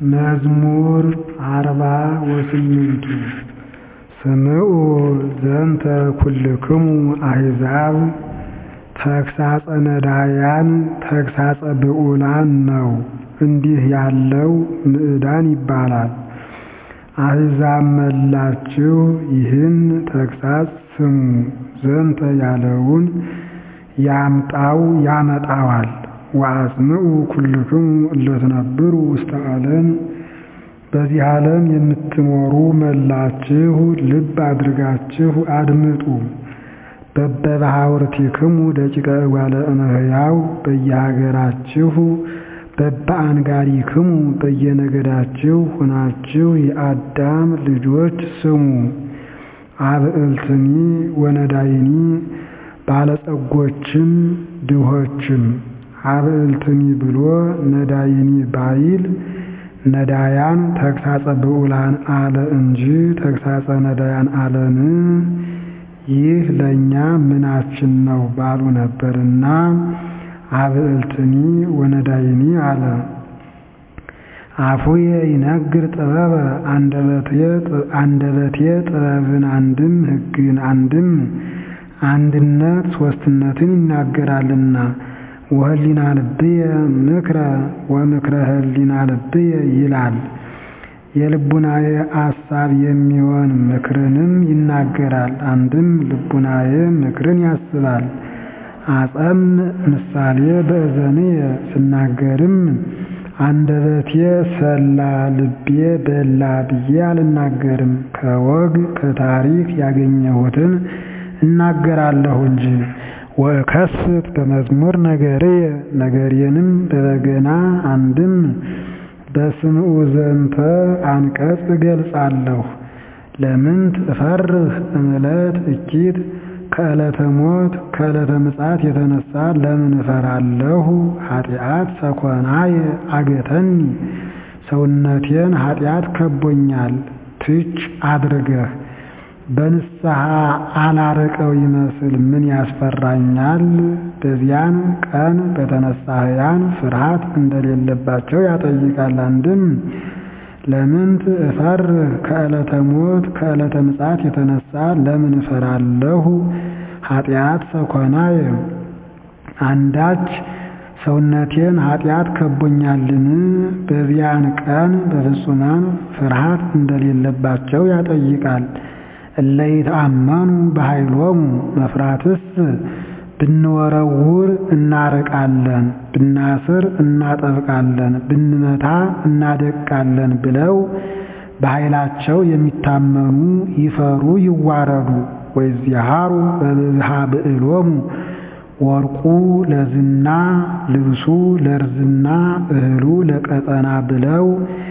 መዝሙር አርባ ወስምንቱ ስምዑ ዘንተ ኩልክሙ አሕዛብ ተግሣጸ ነዳያን ተግሣጸ ብዑላን ነው። እንዲህ ያለው ምዕዳን ይባላል። አሕዛብ መላችሁ ይህን ተግሣጽ ስሙ። ዘንተ ያለውን ያምጣው ያመጣዋል። ወአጽምዑ ኩልክሙ እለ ትነብሩ ውስተ ዓለም በዚህ ዓለም የምትኖሩ መላችሁ ልብ አድርጋችሁ አድምጡ። በበባሕውርቲክሙ ደቂቀ እጓለ እመሕያው በየሀገራችሁ በበአንጋሪክሙ በየነገዳችሁ ሁናችሁ የአዳም ልጆች ስሙ። አብዕልትኒ ወነዳይኒ ባለጸጎችም ድሆችም አብዕልትኒ ብሎ ነዳይኒ ባይል ነዳያን ተግሣጸ ብዑላን አለ እንጂ ተግሣጸ ነዳያን አለን። ይህ ለእኛ ምናችን ነው ባሉ ነበርና አብዕልትኒ ወነዳይኒ አለ። አፉየ ይነግር ጥበበ አንደበቴ ጥበብን አንድም ሕግን አንድም አንድነት ሦስትነትን ይናገራልና ወህሊና ልብየ ምክረ ወምክረ ህሊና ልብየ ይላል። የልቡናዬ አሳብ የሚሆን ምክርንም ይናገራል። አንድም ልቡናዬ ምክርን ያስባል። አጸም ምሳሌ በእዘንየ ስናገርም አንደበቴ ሰላ ልቤ በላ ብዬ አልናገርም። ከወግ ከታሪክ ያገኘሁትን እናገራለሁ እንጂ ወእከስት በመዝሙር ነገርየ ነገርየንም በበገና አንድም በስምዑ ዘንተ አንቀጽ እገልጻለሁ። ለምንት እፈርህ እምዕለት እኪት ከዕለተ ሞት ከዕለተ ምጽአት የተነሳ ለምን እፈራለሁ? ኃጢአት ሰኮናየ አገተኒ ሰውነቴን ኃጢአት ከቦኛል። ትች አድርገህ በንስሐ አላረቀው ይመስል ምን ያስፈራኛል? በዚያን ቀን በተነሳህያን ፍርሃት እንደሌለባቸው ያጠይቃል። አንድም ለምንት እፈርህ ከዕለተ ሞት ከዕለተ ምጽአት የተነሳ ለምን እፈራለሁ? ኃጢአት ሰኮናየ አንዳች ሰውነቴን ኃጢአት ከቦኛልን? በዚያን ቀን በፍጹማን ፍርሃት እንደሌለባቸው ያጠይቃል። እለ ይተአመኑ በኃይሎሙ መፍራትስ ብንወረውር እናርቃለን፣ ብናስር እናጠብቃለን፣ ብንመታ እናደቃለን ብለው በኃይላቸው የሚታመኑ ይፈሩ ይዋረዱ። ወይዚሃሩ በብዝሃ ብዕሎሙ ወርቁ ለዝና ልብሱ ለርዝና እህሉ ለቀጠና ብለው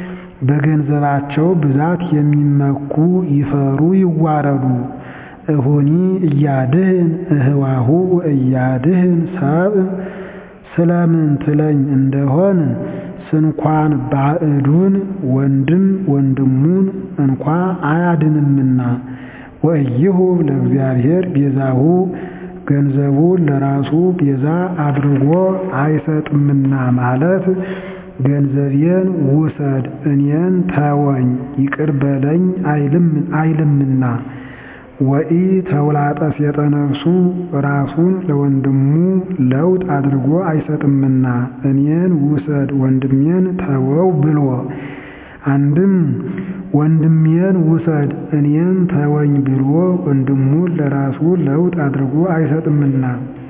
በገንዘባቸው ብዛት የሚመኩ ይፈሩ ይዋረዱ። እሁኒ እያድህን እህዋሁ እያድህን ሰብእ ስለምን ትለኝ እንደሆን ስንኳን ባዕዱን ወንድም ወንድሙን እንኳ አያድንምና ወእይሁ ለእግዚአብሔር ቤዛሁ ገንዘቡን ለራሱ ቤዛ አድርጎ አይሰጥምና ማለት ገንዘቤን ውሰድ እኔን ተወኝ ይቅር በለኝ አይልምና ወኢ ተውላጠ ሴጠ ነፍሱ ራሱን ለወንድሙ ለውጥ አድርጎ አይሰጥምና እኔን ውሰድ ወንድሜን ተወው ብሎ አንድም ወንድሜን ውሰድ እኔን ተወኝ ብሎ ወንድሙን ለራሱ ለውጥ አድርጎ አይሰጥምና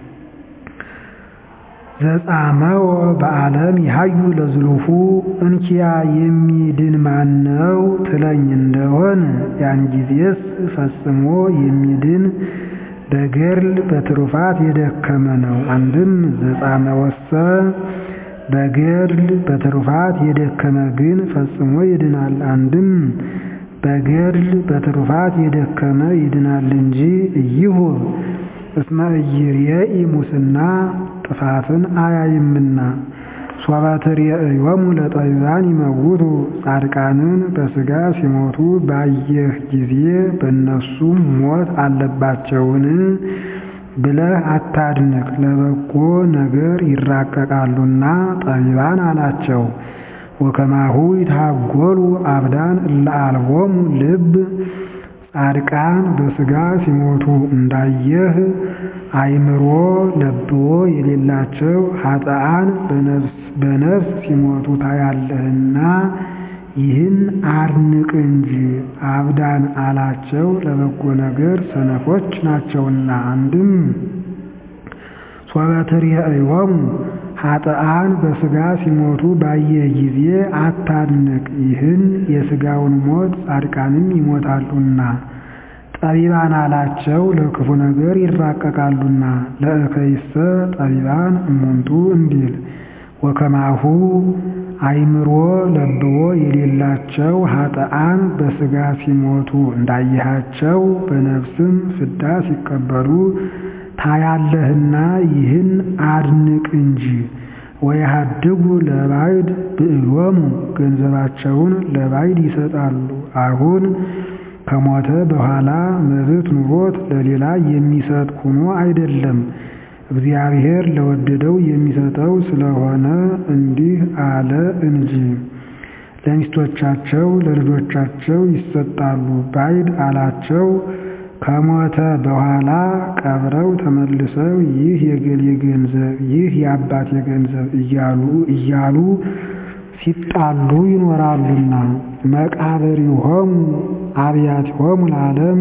ዘጻመወ በዓለም ይሃዩ ለዝሉፉ እንኪያ የሚድን ማነው ትለኝ እንደሆን ያን ጊዜስ ፈጽሞ የሚድን በገድል በትሩፋት የደከመ ነው። አንድም ዘጻመወሰ በገድል በትሩፋት የደከመ ግን ፈጽሞ ይድናል። አንድም በገድል በትሩፋት የደከመ ይድናል እንጂ እይሁ እስመ ኢይርኤኢ ሙስና ጥፋትን አያይምና ሶበ ትሬእዮሙ ለጠቢባን ይመውቱ ጻድቃንን በሥጋ ሲሞቱ ባየህ ጊዜ በእነሱም ሞት አለባቸውን ብለህ አታድንቅ፣ ለበጎ ነገር ይራቀቃሉና ጠቢባን አላቸው። ወከማሁ ይታጎሉ አብዳን እለ አልቦሙ ልብ ጻድቃን በሥጋ ሲሞቱ እንዳየህ አእምሮ ለብዎ የሌላቸው ኃጥአን በነፍስ ሲሞቱ ታያለህና ይህን አድንቅ እንጂ አብዳን አላቸው ለበጎ ነገር ሰነፎች ናቸውና። አንድም ሶበ ትሬእዮሙ ኃጥአን በሥጋ ሲሞቱ ባየህ ጊዜ አታድንቅ፣ ይህን የሥጋውን ሞት ጻድቃንም ይሞታሉና። ጠቢባን አላቸው ለክፉ ነገር ይራቀቃሉና። ለእከይሰ ጠቢባን እሙንቱ እንዲል ወከማሁ አእምሮ ለብዎ የሌላቸው ኃጥአን በሥጋ ሲሞቱ እንዳየሃቸው በነፍስም ፍዳ ሲቀበሉ ታያለህና ይህን አድንቅ እንጂ። ወየሃድጉ ለባዕድ ብዕሎሙ ገንዘባቸውን ለባዕድ ይሰጣሉ። አሁን ከሞተ በኋላ መብት ኑሮት ለሌላ የሚሰጥ ሆኖ አይደለም እግዚአብሔር ለወደደው የሚሰጠው ስለሆነ እንዲህ አለ እንጂ። ለሚስቶቻቸው ለልጆቻቸው ይሰጣሉ። ባዕድ አላቸው ከሞተ በኋላ ቀብረው ተመልሰው ይህ የገሌ ገንዘብ፣ ይህ የአባቴ ገንዘብ እያሉ እያሉ ሲጣሉ ይኖራሉና። መቃብሪሆሙ አብያቲሆሙ ለዓለም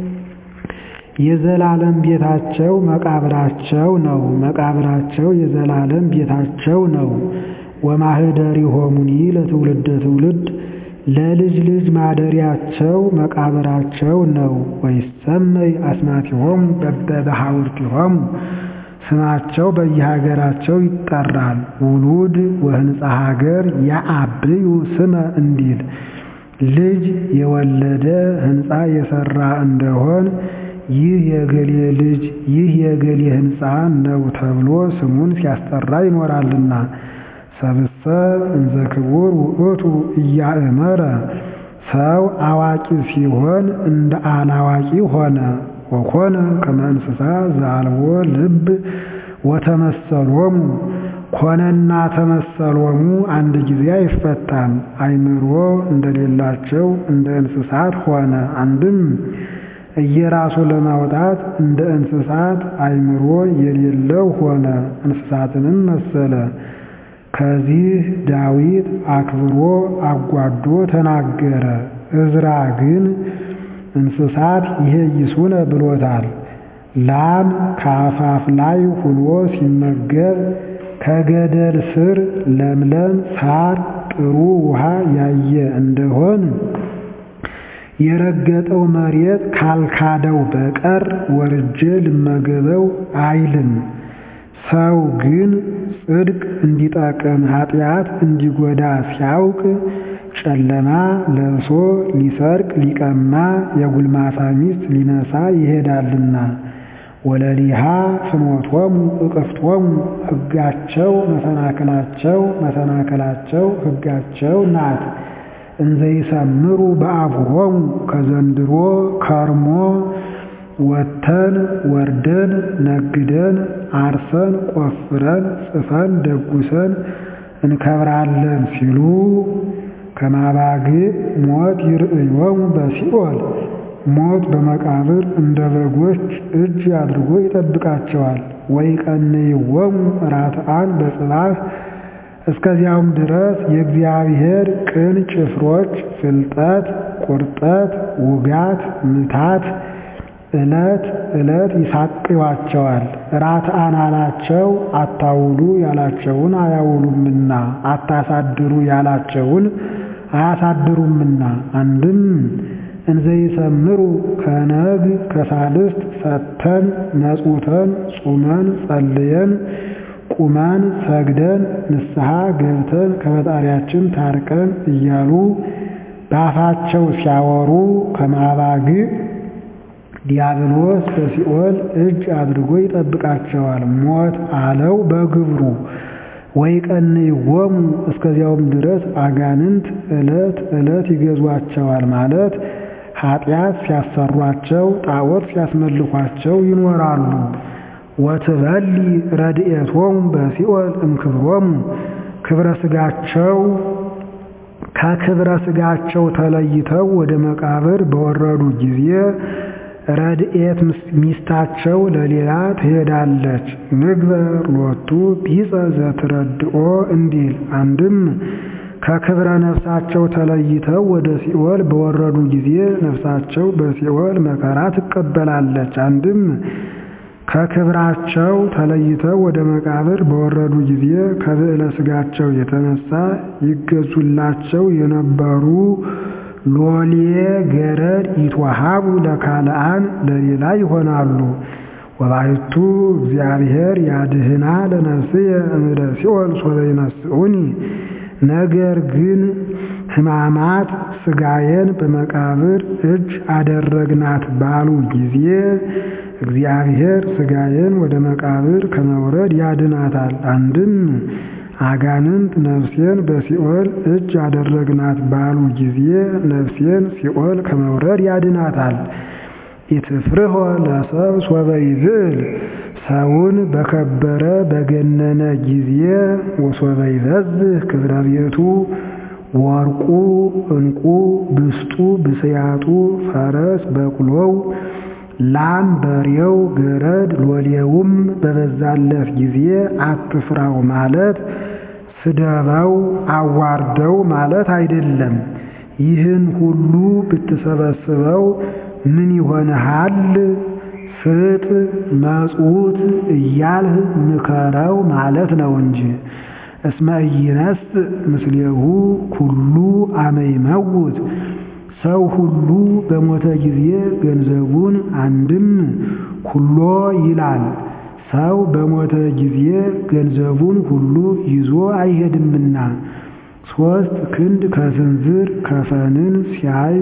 የዘላለም ቤታቸው መቃብራቸው ነው። መቃብራቸው የዘላለም ቤታቸው ነው። ወማኅደሪሆሙኒ ለትውልደ ትውልድ ለልጅ ልጅ ማደሪያቸው መቃብራቸው ነው። ወይሰመይ አስማቲሆሙ በበሐውርቲሆሙ ስማቸው በየሀገራቸው ይጠራል። ውሉድ ወህንፃ ሀገር ያአብዩ ስመ እንዲል ልጅ የወለደ ህንፃ የሰራ እንደሆን ይህ የገሌ ልጅ ይህ የገሌ ህንፃ ነው ተብሎ ስሙን ሲያስጠራ ይኖራልና። ሰብሰብ እንዘ ክቡር ውእቱ እያእመረ ሰው አዋቂ ሲሆን እንደ አላዋቂ ሆነ። ወኮነ ከመ እንስሳ ዘአልቦ ልብ ወተመሰሎሙ ኮነና ተመሰሎሙ አንድ ጊዜ አይፈታም። አእምሮ እንደሌላቸው እንደ እንስሳት ሆነ። አንድም እየራሱ ለማውጣት እንደ እንስሳት አእምሮ የሌለው ሆነ፣ እንስሳትንም መሰለ። ከዚህ ዳዊት አክብሮ አጓዶ ተናገረ። ዕዝራ ግን እንስሳት ይሄይሱነ ብሎታል። ላም ከአፋፍ ላይ ሁኖ ሲመገብ ከገደል ስር ለምለም ሳር ጥሩ ውሃ ያየ እንደሆን የረገጠው መሬት ካልካደው በቀር ወርጄ ልመገበው አይልም። ሰው ግን ጽድቅ እንዲጠቅም ኃጢአት እንዲጎዳ ሲያውቅ ጨለማ ለብሶ ሊሰርቅ ሊቀማ የጉልማሳ ሚስት ሊነሳ ይሄዳልና። ወለሊሃ ፍኖቶሙ እቅፍቶሙ ሕጋቸው መሰናክላቸው መሰናክላቸው ሕጋቸው ናት። እንዘይሰምሩ በአፉሆሙ ከዘንድሮ ከርሞ ወተን ወርደን ነግደን አርሰን ቆፍረን ጽፈን ደጉሰን እንከብራለን ሲሉ ከማባግዕ ሞት ይርእዮሙ በሲኦል ሞት በመቃብር እንደ በጎች እጅ አድርጎ ይጠብቃቸዋል። ወይቀንይዎሙ ራትዓን በጽባሕ እስከዚያውም ድረስ የእግዚአብሔር ቅን ጭፍሮች ፍልጠት፣ ቁርጠት፣ ውጋት፣ ምታት ዕለት ዕለት ይሳቅዋቸዋል። ራትዓን አላቸው አታውሉ ያላቸውን አያውሉምና፣ አታሳድሩ ያላቸውን አያሳድሩምና። አንድም እንዘይሰምሩ ከነግ ከሳልስት ሰተን መጽውተን ጹመን ጸልየን ቁመን ሰግደን ንስሐ ገብተን ከፈጣሪያችን ታርቀን እያሉ በአፋቸው ሲያወሩ ከማባግዕ ዲያብሎስ በሲኦል እጅ አድርጎ ይጠብቃቸዋል። ሞት አለው በግብሩ ወይቀንይዎሙ እስከዚያውም ድረስ አጋንንት ዕለት ዕለት ይገዟቸዋል ማለት ኃጢአት ሲያሰሯቸው ጣዖት ሲያስመልኳቸው ይኖራሉ። ወትበሊ ረድኤቶሙ በሲኦል እምክብሮሙ ክብረ ሥጋቸው ከክብረ ሥጋቸው ተለይተው ወደ መቃብር በወረዱ ጊዜ ረድኤት ሚስታቸው ለሌላ ትሄዳለች። ንግበር ሎቱ ቢጸ ዘትረድኦ እንዲል አንድም ከክብረ ነፍሳቸው ተለይተው ወደ ሲኦል በወረዱ ጊዜ ነፍሳቸው በሲኦል መከራ ትቀበላለች። አንድም ከክብራቸው ተለይተው ወደ መቃብር በወረዱ ጊዜ ከብዕለ ሥጋቸው የተነሳ ይገዙላቸው የነበሩ ሎሌ ገረድ ይትወሃቡ ለካልአን ለሌላ ይሆናሉ። ወባሕቱ እግዚአብሔር ያድህና ለነፍስየ እምደ ሲኦል ሶበ ይነስኡኒ። ነገር ግን ሕማማት ሥጋዬን በመቃብር እጅ አደረግናት ባሉ ጊዜ እግዚአብሔር ሥጋዬን ወደ መቃብር ከመውረድ ያድናታል። አንድም አጋንንት ነፍሴን በሲኦል እጅ አደረግናት ባሉ ጊዜ ነፍሴን ሲኦል ከመውረድ ያድናታል። ኢትፍርሆ ለሰብ ሶበ ይብዕል ሰውን በከበረ በገነነ ጊዜ ወሶበ ይበዝህ ክብረ ቤቱ ወርቁ ዕንቁ ብስጡ ብስያጡ ፈረስ በቅሎው ላም በሬው ገረድ ሎሌውም በበዛለት ጊዜ አትፍራው ማለት ስደበው አዋርደው ማለት አይደለም። ይህን ሁሉ ብትሰበስበው ምን ይሆንሃል? ስጥ መጽውት እያልህ ምከረው ማለት ነው እንጂ እስመ ኢይነስ ምስሌሁ ኩሉ አመ ይመውት ሰው ሁሉ በሞተ ጊዜ ገንዘቡን አንድም ኩሎ ይላል። ሰው በሞተ ጊዜ ገንዘቡን ሁሉ ይዞ አይሄድምና ሦስት ክንድ ከስንዝር ከፈንን ሲያይ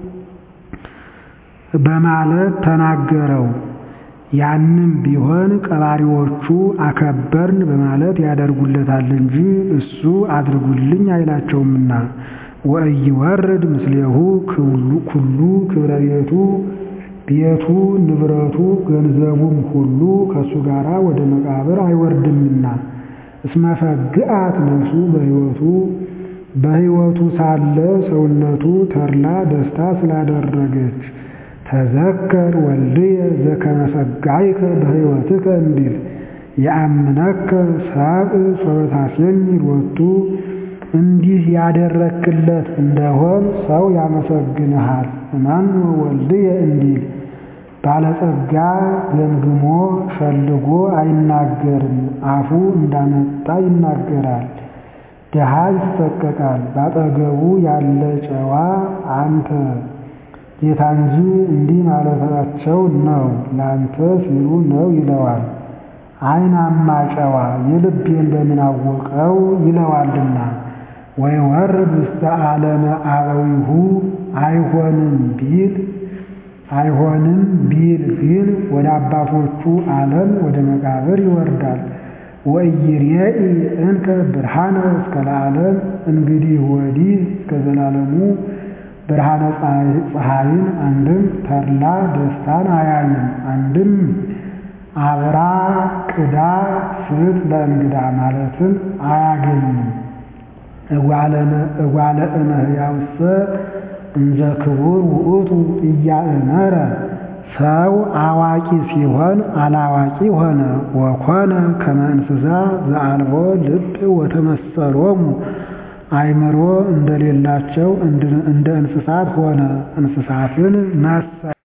በማለት ተናገረው። ያንም ቢሆን ቀባሪዎቹ አከበርን በማለት ያደርጉለታል እንጂ እሱ አድርጉልኝ አይላቸውምና ወኢይወርድ ምስሌሁ ኩሉ ክብረ ቤቱ ቤቱ ንብረቱ ገንዘቡም ሁሉ ከእሱ ጋር ወደ መቃብር አይወርድምና እስመ ፈግአት ነፍሱ በሕይወቱ በሕይወቱ ሳለ ሰውነቱ ተድላ ደስታ ስላደረገች ተዘከር ወልድየ ዘከመ ፈጋይከ በሕይወትከ እንዲል የአምነከ ሰብእ ሶበ ታሴኒ ሎቱ እንዲህ ያደረክለት እንደሆን ሰው ያመሰግንሃል። እመኑ ወልድየ እንዲል ባለጸጋ ገምግሞ ሸልጎ አይናገርም፣ አፉ እንዳመጣ ይናገራል። ድሃ ይሰቀቃል። ባጠገቡ ያለ ጨዋ አንተ ጌታ እንጂ እንዲህ ማለታቸው ነው ላንተ ሲሉ ነው ይለዋል። አይናማ ጨዋ የልቤን በምን አወቀው ይለዋልና ወይወርድ ውስተ ዓለመ አበዊሁ አይሆንም ቢል አይሆንም ቢል ግን ወደ አባቶቹ ዓለም ወደ መቃብር ይወርዳል። ወኢይሬኢ እንከ ብርሃነ እስከ ለዓለም እንግዲህ ወዲህ እስከ ዘላለሙ ብርሃነ ፀሐይን አንድም ተድላ ደስታን አያይም። አንድም አብራ ቅዳ ስጥ ለእንግዳ ማለትን አያገኝም። እጓለ እመሕያውሰ እንዘ ክቡር ውእቱ እያእመረ ሰው አዋቂ ሲሆን አላዋቂ ሆነ። ወኮነ ከመ እንስሳ ዘአልቦ ልብ ወተመሰሎሙ አእምሮ እንደሌላቸው እንደ እንስሳት ሆነ። እንስሳትን መሰለ።